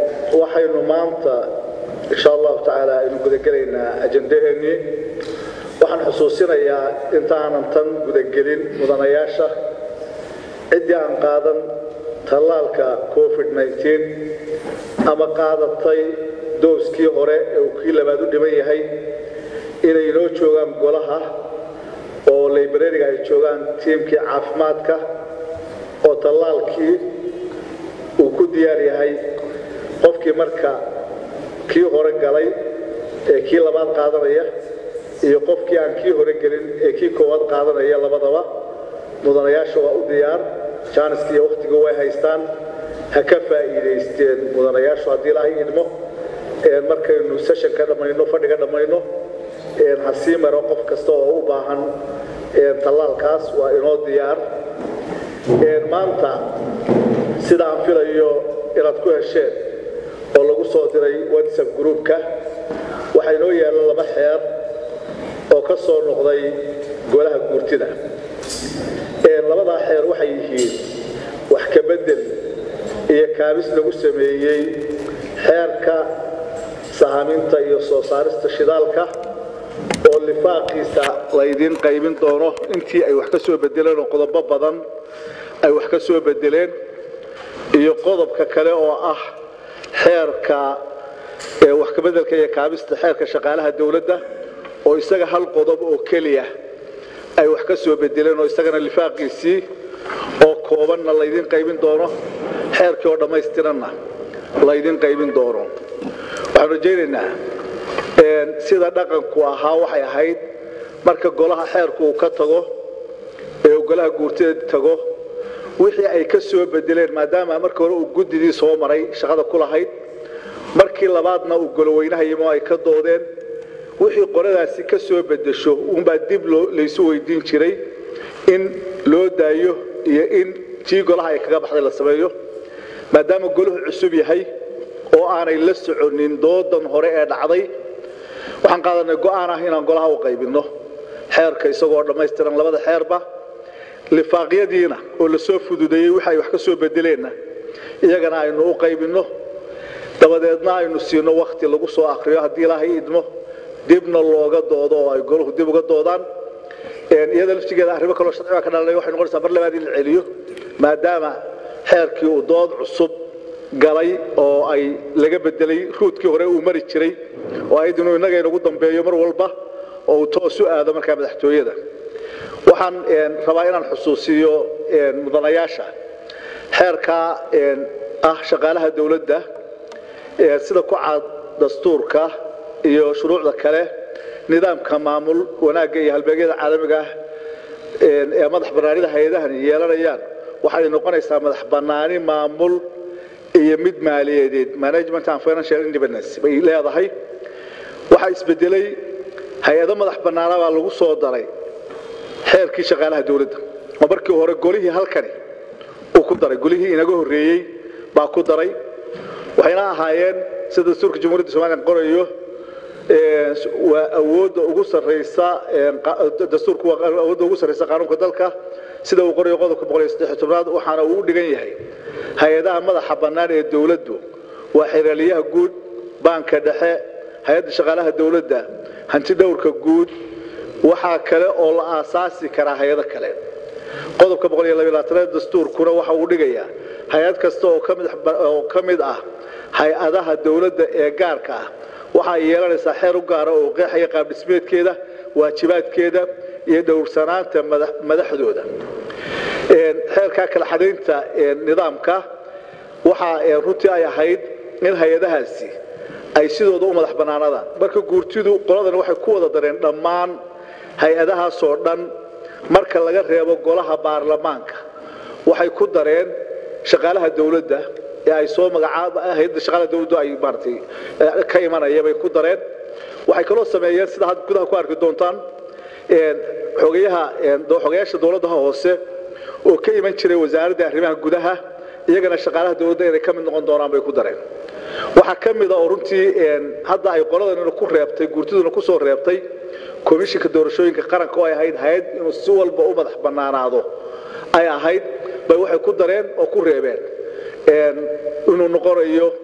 waxaynu maanta insha allahu tacaala aynu gudagelaynaa ajandaheennii waxaan xusuusinayaa intaanan tan gudagelin mudanayaasha ciddii aan qaadan tallaalka covid ama qaadatay dooskii hore ee uu kii labaad u dhiman yahay inay inoo joogaan golaha oo librariga ay joogaan tiimkii caafimaadka oo tallaalkii uu ku diyaar yahay qofkii marka kii hore galay ee kii labaad qaadanaya iyo qofkii aan kii hore gelin ee kii koowaad qaadanaya labadaba mudanayaasha waa u diyaar jaaniska iyo wakhtiga way haystaan ha ka faa'iidaysteen mudanayaashu haddii ilaahay idmo markaynu sessionka dhammayno fadhiga dhammayno ha sii maro qof kasta oo u baahan tallaalkaas waa inoo diyaar maanta sida aan filayo inaad ku hesheen oo lagu soo diray whatsapp groupka waxaa inoo yaalla laba xeer oo ka soo noqday golaha guurtida labadaa xeer waxay yihiin wax ka bedel iyo kaabis lagu sameeyey xeerka sahaminta iyo soo saarista shidaalka oo lifaaqiisa laydiin qaybin doono intii ay wax ka soo bedeleen oo qodobo badan ay wax ka soo bedeleen iyo qodobka kale oo ah xeerka wax ka bedelka iyo kaabista xeerka shaqaalaha dowladda oo isaga hal qodob oo keliya ay wax ka soo bedeleen oo isagana lifaaqiisii oo koobanna laydin qaybin doono xeerkii oo dhammaystiranna laydin qaybin doono waxaan rajaynaynaa sida dhaqanku ahaa waxay ahayd marka golaha xeerku uu ka tago ee uu golaha guurteed tago wixii ay ka soo bedeleen maadaama marka hore uu guddidii soo maray shaqada ku lahayd markii labaadna uu goloweynaha yimo ay ka doodeen wixii qoradaasi ka soo bedesho uunbaa dib laysu weydiin jiray in loo daayo iyo in tii golaha ay kaga baxday la sameeyo maadaama golahu cusub yahay oo aanay la soconin doodan hore ee dhacday waxaan qaadanay go'aan ah inaan golaha u qaybinno xeerka isagoo dhammaystiran labada xeerba lifaaqyadiina oo la soo fududeeyey wixi ay wax ka soo bedeleenna iyagana aynu u qaybinno dabadeedna aynu siino wakhti lagu soo akriyo haddii ilaahay idmo dibna looga doodo oo ay golahu dib uga doodaan iyada laftigeeda arrimo kaloo sharciga ka dhalanay waxay noqonaysaa mar labaad in la celiyo maadaama xeerkii uu dood cusub galay oo ay laga bedelay ruudkii hore uu mari jiray oo ayd inuu innaga inagu dambeeyo mar walba oo uu toos u aado markaa madaxtooyada waxaan rabaa inaan xusuusiyo mudanayaasha xeerkaa ah shaqaalaha dowladda sida ku cad dastuurka iyo shuruucda kale nidaamka maamul wanaagga iyo halbeegyada caalamiga ah ee madax bannaanida hay-adahani yeelanayaan waxay noqonaysaa madax bannaani maamul iyo mid maaliyadeed management and financial independence bay leedahay waxaa isbedelay hay-ado madax bannaana baa lagu soo daray xeerkii shaqaalaha dowladda oo markii hore golihii halkani uu ku daray golihii inaga horreeyey baa ku daray waxayna ahaayeen sida dastuurka jamhuuriyadda somalilan qorayo waa awoodda ugu sarraysa dastuurku waa awoodda ugu sarraysa qaanuunka dalka sida uu qorayo qodobka boqol iyo saddex tobnaad waxaana uu u dhigan yahay hay-adaha madaxa bannaan ee dowladdu waa xiraaliyaha guud baanka dhexe hay-adda shaqaalaha dowladda hanti dhowrka guud waxaa kale oo la aasaasi karaa hay-ado kale qodobka boqol iyo labaatanaad dastuurkuna waxa uu dhigayaa hay-ad kasta oo ka mid ah hay-adaha dowladda ee gaarka ah waxaa yeelanaysaa xeer u gaara oo qeexaya qaabdhismeedkeeda waajibaadkeeda iyo dhowrsanaanta madaxdooda xeerkaa kala xadaynta nidaamka waxaa runtii ay ahayd in hay-adahaasi ay sidooda u madax bannaanadaan marka guurtidu qoladan waxay ku wada dareen dhammaan hay-adahaasoo dhan marka laga reebo golaha baarlamaanka waxay ku dareen shaqaalaha dowladda ee ay soo magacaab hay'adda shaqaalaha dowladdu ay maaragtay ka imanaya bay ku dareen waxay kaloo sameeyeen sida had gudaha ku arki doontaan xogayaha xogayaasha dowladaha hoose oo ka iman jiray wasaaradda arrimaha gudaha iyagana shaqaalaha dowladda inay ka mid noqon doonaan bay ku dareen waxaa ka mid a oo runtii hadda ay qoladanina ku reebtay guurtiduna ku soo reebtay komishinka doorashooyinka qaranka oo ay ahayd hay-ad inuu si walba u madax bannaanaado ay ahayd bay waxay ku dareen oo ku reebeen inuu noqonayo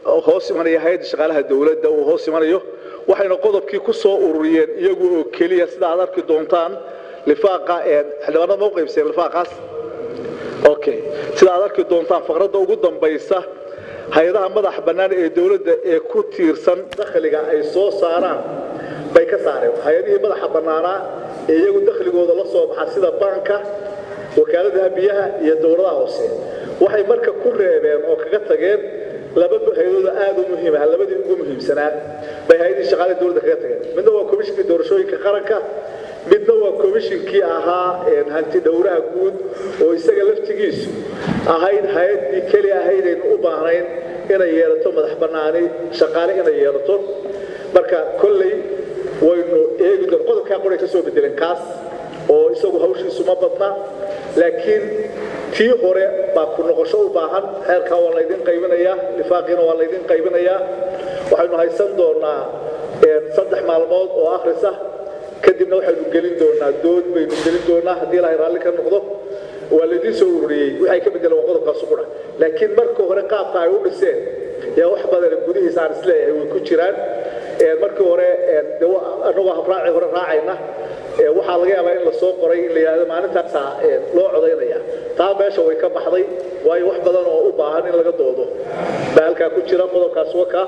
hoos imanaya hay-adda shaqaalaha dowladda uu hoos imanayo waxayna qodobkii ku soo ururiyeen iyagu oo keliya sida aad arki doontaan lifaaqa xildhibaanada ma u qaybseen lifaaqaas okay sida aad arki doontaan faqradda ugu dambaysa hay-adaha madaxa bannaan ee dowladda ee ku tiirsan dakhliga ay soo saaraan bay ka saareen hay-adihii madaxa bannaanaa ee iyagu dakhligooda la soo baxa sida baanka wakaaladaha biyaha iyo dowladaha hoose waxay marka ku reebeen oo kaga tageen laba hay-adooda aada u muhiima labadii ugu muhiimsanaa bay hay-adihii shaqaalaha dowladda kaga tageen midna waa komishinkii doorashooyinka qaranka midna waa komishinkii ahaa hanti dhowraha guud oo isaga laftigiisu ahayd hay-addii keli ahaydaynu u baahnayn inay yeelato madax bannaani shaqaale inay yeelato marka kolley waynu eegi doon qodobkaa qoray ka soo bedeleen kaas oo isagu hawshiisu ma badna laakiin tii hore baa ku noqosho u baahan xeerkaa waa laydin qaybinayaa lifaaqiina waa laydin qaybinayaa waxaynu haysan doonaa saddex maalmood oo akhrisa kadibna waxaynu gelin doonaa dood baynu gelin doonaa haddii ilaahay raalli ka noqdo waa laydin soo ururiyey waxay ka bedeleen waa qodobkaas qura laakiin marka hore qaabka ay u dhiseen yaa wax badan gudihiisa aan isleeyahay way ku jiraan markii hore annagoo habraaci hore raacayna waxaa laga yaabaa in la soo qoray in la yidhahdo maalintaasaa loo codaynaya taa meesha way ka baxday waayo wax badan oo u baahan in laga doodo baa halkaa ku jira qodobkaas waka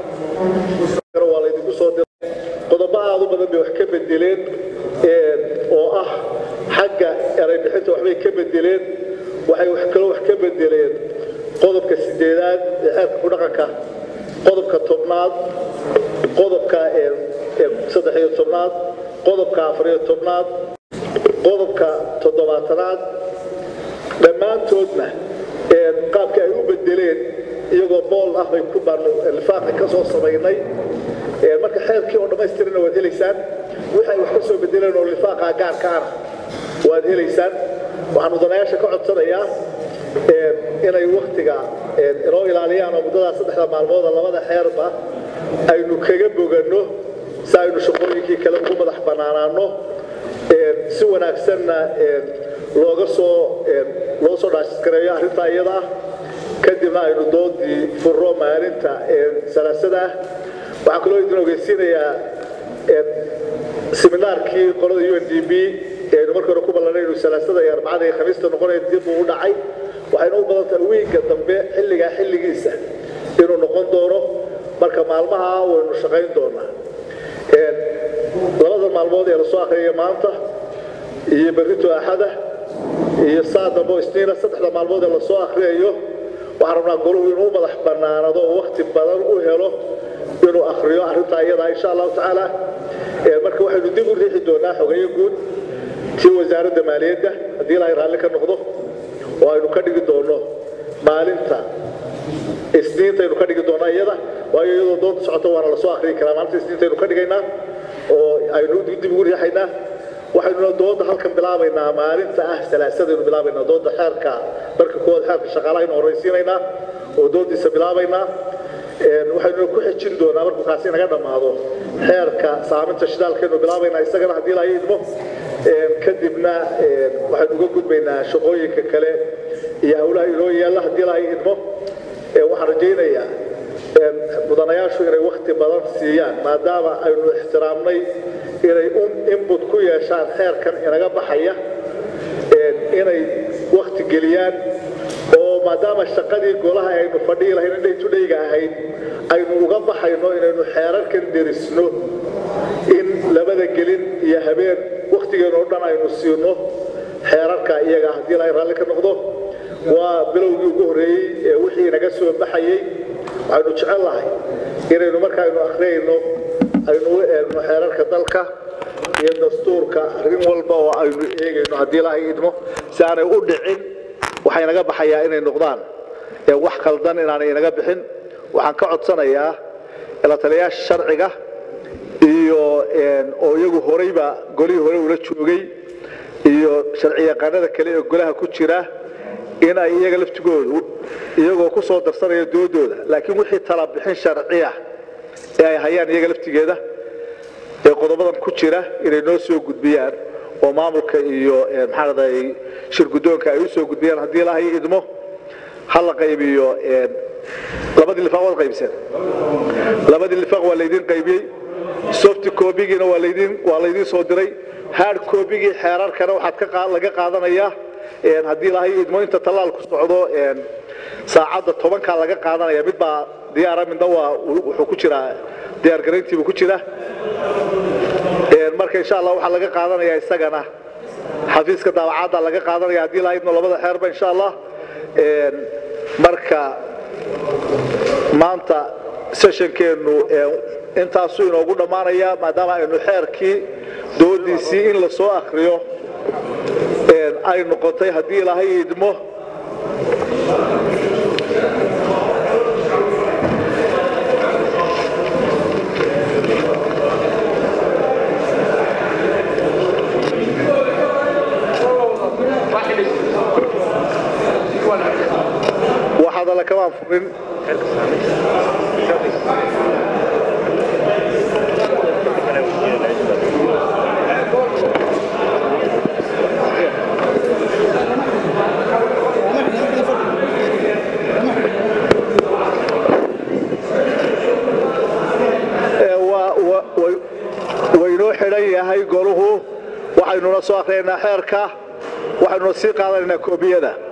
waa laydinku soo diray qodobo aad u badan bay wax ka bedeleen oo ah xagga eray bixinta waxbay ka bedeleen waxay wax kaloo wax ka bedeleen qodobka sideedaad ee xeerka ku dhaqanka qodobka tobnaad qodobka saddex iyo tobnaad qodobka afar iyo tobnaad qodobka toddobaatanaad dhammaantoodna qaabka ay u bedeleen iyagoo bool ah bay ku baanu lifaaqi ka soo samaynay marka xeerkii oo dhammaystirana waad helaysaan waxay wax ka soo bedeleen oo lifaaqa gaarka ana waad helaysaan waxaan mudanayaasha ka codsanayaa inay waktiga inoo ilaaliyaan oo muddadaa saddexda maalmooda labada xeerba aynu kaga boganno si aynu shaqooyinkii kale ugu madax bannaanaano si wanaagsanna looga soo loo soo dhaashgareeyo arrintaa iyada ah kadibna aynu doodii furro maalinta salaasada ah waxaan kaloo idin ogeysiinayaa seminaarkii qolada u n d b aynu markii hore ku ballanay inuu salaasada iyo arbacada iyo khamiista noqonaya dib uu u dhacay waxayna u badan tahay wiigga dambe xilligaa xilligiisa inuu noqon doono marka maalmaha waynu shaqayn doonaa labada maalmood ee lasoo akhriyaya maanta iyo berrito axada iyo saa dambe isniina saddexda maalmood ee lasoo akhriyayo waxaan rabnaa golahu inuu madax bannaanado oo wakti badan u helo inuu akhriyo arrintaa iyadaa insha allahu tacaala marka waxaynu dib u riixi doonaa xogeeye guud tii wasaaradda maaliyadda haddii ilaahay raalli ka noqdo oo aynu ka dhigi doono maalinta isniintaynu ka dhigi doonaa iyada waayo iyadoo doonta socota waana lasoo akhriyi karaa maalinta isniintaynu ka dhigaynaa oo aynu dib ugu riixaynaa waxaynuna dooda halkan bilaabaynaa maalinta ah salaasadaynu bilaabaynaa dooda xeerka marka koowaad xeerka shaqaalahaynu horraysiinaynaa oo doodiisa bilaabaynaa waxaynuna ku xejin doonaa markuu kaasi naga dhammaado xeerka saaminta shidaalkaynu bilaabaynaa isagana haddii ilaahay idmo kadibna waxaynu uga gudbaynaa shaqooyinka kale iyo howlaha inoo yaalla haddii ilaahay idmo waxaan rajaynayaa mudanayaashu inay wakti badan siiyaan maadaama aynu ixtiraamnay inay inbut ku yeeshaan xeerkan inaga baxaya inay wakti geliyaan oo maadaama shaqadii golaha aynu fadhihi lahayn indhay tudhayga ahayd aynu uga baxayno inaynu xeerarkan derisno in labada gelin iyo habeen wakhtigeenu o dhan aynu siino xeerarka iyaga haddii ilaahay raalli ka noqdo waa bilowgii ugu horreeyey ee wixii naga soo baxayey waxaynu jecel lahay inaynu markaaynu akhriyayno aynu u eegno xeerarka dalka iyo dastuurka arrin walba oo aynu eegayno haddii ilaahay idmo si aanay u dhicin waxay naga baxayaa inay noqdaan wax khaldan inaanay inaga bixin waxaan ka codsanayaa la taliyayaasha sharciga iyo oo iyagu horeyba golihii hore ula joogay iyo sharci yaqaanada kale ee golaha ku jira in ay iyaga laftigoodu iyagoo ku soo darsanaya doodooda laakiin wixii tala bixin sharciya ee ay hayaan iyaga laftigeeda ee qodobadan ku jira inay noo soo gudbiyaan oo maamulka iyo maxaa raday shir guddoonka ay u soo gudbiyaan haddii ilaahay idmo ha la qaybiyo labadii lifaaq waad qaybiseen labadii lifaaq waa laydin qaybiyey soft copygiina waa laydin waa laydin soo diray hard copygii xeerarkana waxaad ka laga qaadanayaa haddii lahay idmo inta tallaalku socdo saacadda tobankaa laga qaadanaya mid baa diyaara midna waa wuxuu ku jiraa diyaargarayntiibuu ku jira marka insha allah waxaa laga qaadanayaa isagana xafiiska daawacadda laga qaadanaya haddii lahay idmo labada xeerba insha allah marka maanta sessionkeennu intaasuu inoogu dhammaanaya maadaama aynu xeerkii doodiisii in la soo akriyo ay noqotay haddii ilaahay idmo waxaad alle kamaan furin waynoo xidhan yahay goluhu waxaynuna soo akhriyaynaa xeerka waxaynuna sii qaadanaynaa koobiyada